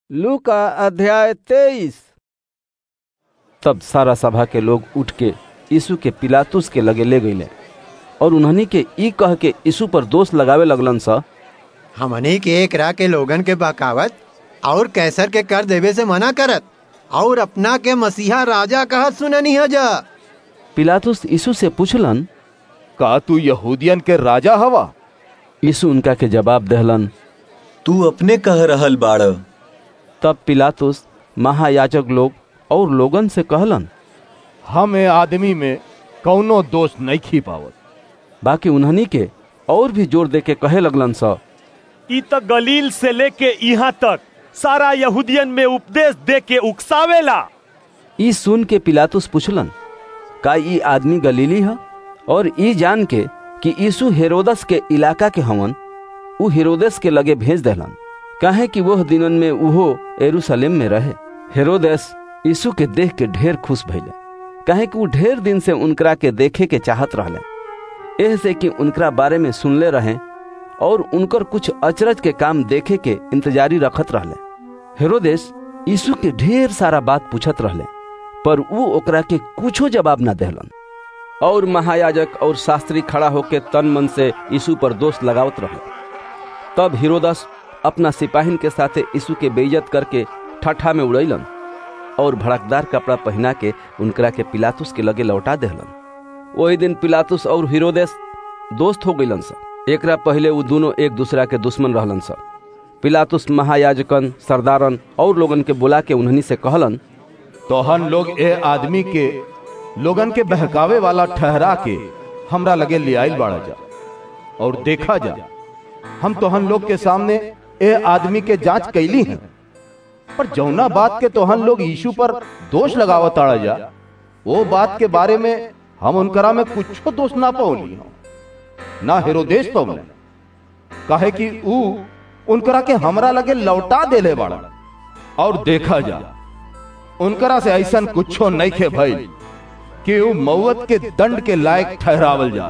लू का अध्याय तेईस तब सारा सभा के लोग उठ के यीशु के पिलातुस के लगे ले गईले और उन्हनी के ई कह के यीशु पर दोष लगावे लगलन सा हमनी के एकरा के लोगन के बकावत और कैसर के कर देवे से मना करत और अपना के मसीहा राजा कहत सुननी है जा पिलातुस यीशु से पूछलन का तू यहूदियन के राजा हवा यीशु उनका के जवाब दहलन तू अपने कह रहल बाड़ तब पिलातुस महायाजक लोग और लोगन से कहलन हम ए आदमी में कौनो दोष नहीं खी पावत बाकी उन्हनी के और भी जोर दे के कहे लगलन सा ई त गलील से लेके यहाँ तक सारा यहूदियन में उपदेश दे के उकसावेला ई सुन के पिलातुस पूछलन का ई आदमी गलीली है और ई जान के कि यीशु हेरोदस के इलाका के हवन उ हेरोदेस के लगे भेज देलन काहे कि वह दिनन में उहो एरूशलेम में रहे हेरोदेस यीशु के देख के ढेर खुश भइले काहे कि वो ढेर दिन से उनकरा के देखे के चाहत रहले एह से कि उनकरा बारे में सुनले रहे और उनकर कुछ अचरज के काम देखे के इंतजारी रखत रहले हेरोदेस यीशु के ढेर सारा बात पूछत रहले पर वो ओकरा के कुछो जवाब ना देहलन और महायाजक और शास्त्री खड़ा होके तन मन से यीशु पर दोष लगावत रहे तब हिरोदस अपना सिपाहिन के साथे यीशु के बेइज्जत करके ठठा में उड़ैलन और भड़कदार कपड़ा पहना के उनकरा के पिलातुस के लगे लौटा देहलन वही दिन पिलातुस और हिरोदेस दोस्त हो गईलन सा एकरा पहले वो दोनों एक दूसरा के दुश्मन रहलन सा पिलातुस महायाजकन सरदारन और लोगन के बुला के उन्हनी से कहलन तोहन लोग ए आदमी के लोगन के बहकावे वाला ठहरा के हमरा लगे ले आइल बाड़ा जा और देखा जा हम तोहन लोग के सामने ए आदमी के जांच कैली हैं पर जौना बात के तोहन लोग यीशु पर दोष लगावत आड़ा जा वो बात के बारे में हम उनकरा में कुछ दोष ना पौली हम ना हेरोदेश पौले काहे कि ऊ उनकरा के हमरा लगे लौटा देले बाड़ा और देखा जा उनकरा से ऐसन कुछो नहीं खे भइल कि ऊ मौत के दंड के लायक ठहरावल जा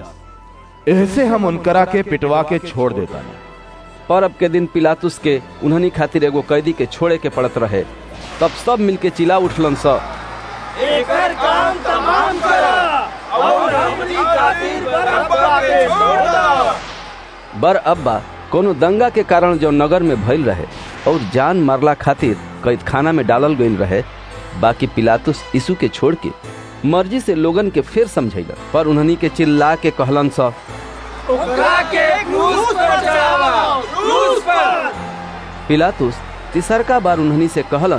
ऐसे हम उनकरा के पिटवा के छोड़ देता नहीं परब के दिन पिलातुस के उन्हनी खातिर एगो कैदी के छोड़े के पड़त रहे तब सब मिलके चिल्ला उठलन स एकर काम तमाम करा और हमनी खातिर बरअब्बा के छोड़ दो बर अब्बा कोनो दंगा के कारण जो नगर में भइल रहे और जान मारला खातिर कैद खाना में डालल गईल रहे बाकी पिलातुस यीशु के छोड़ के मर्जी से लोगन के फिर समझैला पर उन्हनी के चिल्ला के कहलन सा ओकरा के क्रूस पर चढ़ावा क्रूस पर पिलातुस तिसरका बार उन्हनी से कहलन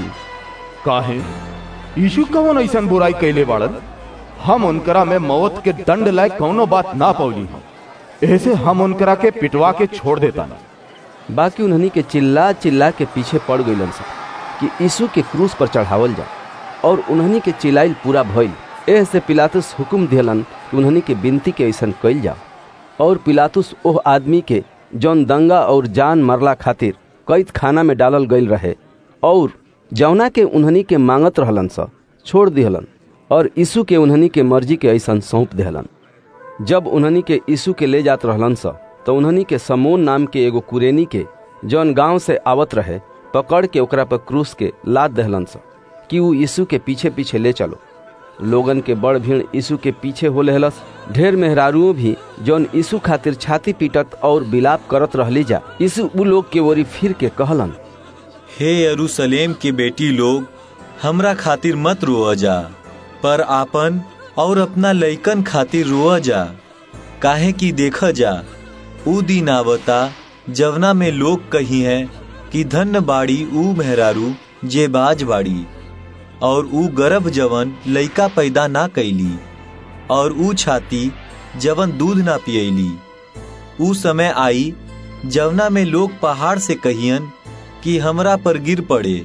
काहे यीशु कौन ऐसन बुराई कैले बाड़न हम उनकरा में मौत के दंड लायक कौनो बात ना पौली हम ऐसे हम उनकरा के पिटवा के छोड़ देता ना बाकी उन्हनी के चिल्ला चिल्ला के पीछे पड़ गईलन सा कि यीशु के क्रूस पर चढ़ावल जा और उन्हनी के चिल्लाइल पूरा भइल एह से पिलातुस हुक्म दियलन कि उन्हनी के बिनती के ऐसन कइल जा और पिलातुस ओह आदमी के जौन दंगा और जान मरला खातिर कैद खाना में डालल गईल रहे और जौना के उन्हनी के मांगत रहलन सा छोड़ दिहलन और यीशु के उन्हनी के मर्जी के ऐसन सौंप दिहलन जब उन्हनी के यीशु के ले जात रहलन सा तो उन्हनी के समोन नाम के एगो कुरेनी के जौन गांव से आवत रहे पकड़ के ओकरा पर क्रूस के लाद दहलन सा कि ऊ यीशु के पीछे पीछे ले चलो लोगन के बड़ भीड़ यीशु के पीछे हो लेहलस ढेर मेहरारुओं भी जौन यीशु खातिर छाती पीटत और बिलाप करत रहली जा यीशु उ लोग के ओरी फिर के कहलन हे यरूशलेम के बेटी लोग हमरा खातिर मत रोअ जा पर आपन और अपना लइकन खातिर रोअ जा काहे कि देख जा ऊ दिन आवता जवना में लोग कही है कि धन्य बाड़ी ऊ मेहरारू जे बाज बाड़ी और ऊ गर्भ जवन लइका पैदा ना कैली और ऊ छाती जवन दूध ना पियली ऊ समय आई जवना में लोग पहाड़ से कहियन कि हमरा पर गिर पड़े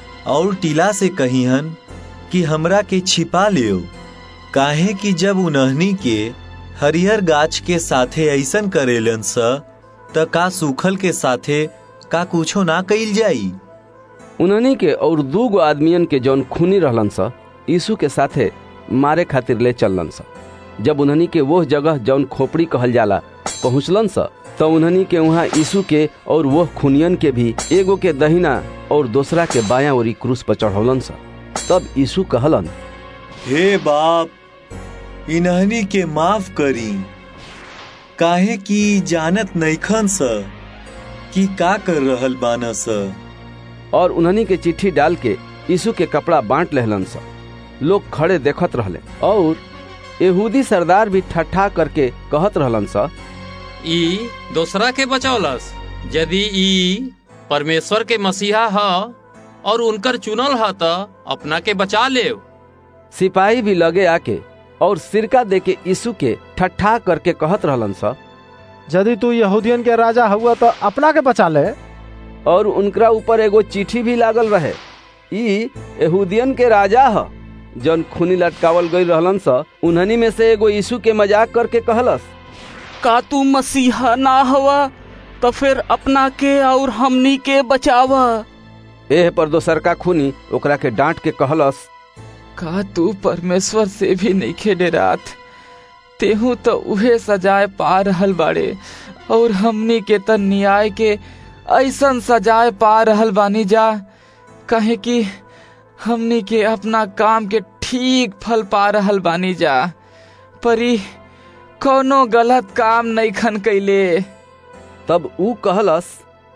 और टीला से कहियन कि हमरा के छिपा लियो काहे कि जब उन्हनी के हरिहर गाछ के साथे ऐसन करेलन स त का सूखल के साथे का कुछो ना कइल जाई उन्हनी के और दू गो आदमियन के जौन खूनी रहलन सा यीशु के साथे मारे खातिर ले चललन सा जब उन्हनी के वो जगह जौन खोपड़ी कहल जाला पहुँचलन सा तो उन्हनी के वहाँ यीशु के और वह खूनियन के भी एगो के दहिना और दूसरा के बाया ओरी क्रूस पर चढ़ौलन सा तब यीशु कहलन हे बाप इन्हनी के माफ करी काहे कि जानत नैखन स कि का कर रहल बान स और उन्हनी के चिट्ठी डाल के यीशु के कपड़ा बांट लेहलन सा लोग खड़े देखत रहले और यहूदी सरदार भी ठट्ठा करके कहत रहलन सा ई दोसरा के बचौलस यदि ई परमेश्वर के मसीहा ह और उनकर चुनल ह त अपना के बचा लेव सिपाही भी लगे आके और सिरका दे के यीशु के ठट्ठा करके कहत रहलन सा यदि तू यहूदियन के राजा हुआ तो अपना के बचा ले और उनकरा ऊपर एगो चिट्ठी भी लागल रहे ई यहूदियन के राजा ह जौन खूनी लटकावल गई रहलन सा उन्हनी में से एगो यीशु के मजाक करके कहलस का तू मसीहा ना हवा तो फिर अपना के और हमनी के बचावा एह पर दोसर का खूनी ओकरा के डांट के कहलस का तू परमेश्वर से भी नहीं खेडे रात तेहू तो उहे सजाए पा रहल बाड़े और हमनी के त न्याय के ऐसन सजाए पा रहल बानी जा कहे कि हमनी के अपना काम के ठीक फल पा रहल बानी जा परी कोनो गलत काम नहीं खन कैले तब ऊ कहलस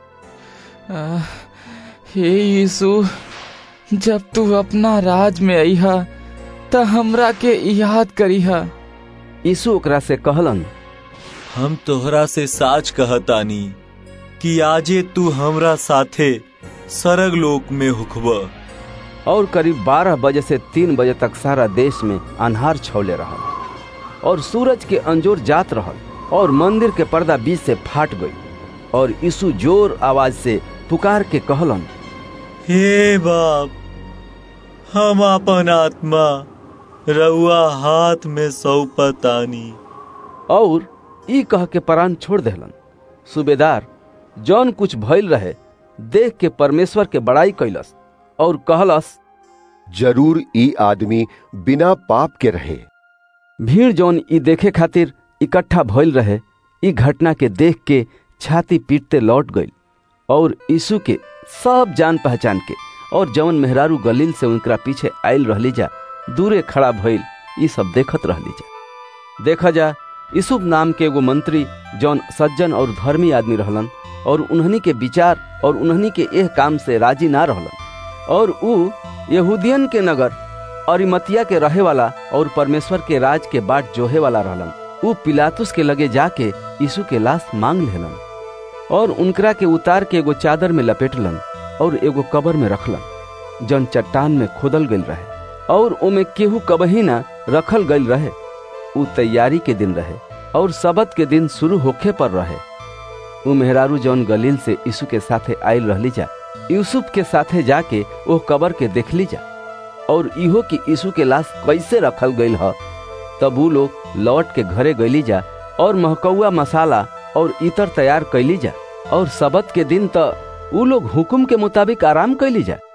आह, हे यीशु जब तू अपना राज में अइहा त हमरा के याद करीहा यीशु ओकरा से कहलन हम तोहरा से साच कहतानी कि आजे तू हमरा साथे सरग लोक में हुखब और करीब बारह बजे से तीन बजे तक सारा देश में अन्हार छौले रहल और सूरज के अंजोर जात रहल और मंदिर के पर्दा बीच से फाट गई और यीशु जोर आवाज से पुकार के कहलन हे बाप हम अपन आत्मा रउआ हाथ में सौंपतानी और ई कह के प्राण छोड़ देहलन सूबेदार जौन कुछ भइल रहे देख के परमेश्वर के बड़ाई कैलस और कहलस जरूर ई आदमी बिना पाप के रहे भीड़ जौन ई देखे खातिर इकट्ठा भइल रहे ई घटना के देख के छाती पीटते लौट गई और यीशु के सब जान पहचान के और जवन मेहरारू गलील से उनकरा पीछे आयल रहली जा दूरे खड़ा भइल ई सब देखत रहली जा देखा जा यूसुफ नाम के एगो मंत्री जौन सज्जन और धर्मी आदमी रहलन और उन्हनी के विचार और उन्हनी के एह काम से राजी ना रहलन और ऊ यहूदियन के नगर अरिमतिया के रहे वाला और परमेश्वर के राज के बाट जोहे वाला रहलन ऊ पिलातुस के लगे जाके यीशु के लाश मांग लेलन और उनकरा के उतार के एगो चादर में लपेटलन और एगो कबर में रखलन जौन चट्टान में खोदल गईल रहे और ओमे केहू कबही ना रखल गईल रहे ऊ तैयारी के दिन रहे और सबत के दिन शुरू होखे पर रहे ऊ मेहरारू जौन गलील से यीशु के साथे आयल रहली जा यूसुफ के साथे जाके ओह कबर के देखली जा और इहो कि यीशु के लाश कैसे रखल गईल ह तब ऊ लोग लौट के घरे गईली जा और महकौआ मसाला और इतर तैयार कैली जा और सबत के दिन त ऊ लोग हुकुम के मुताबिक आराम कैली जा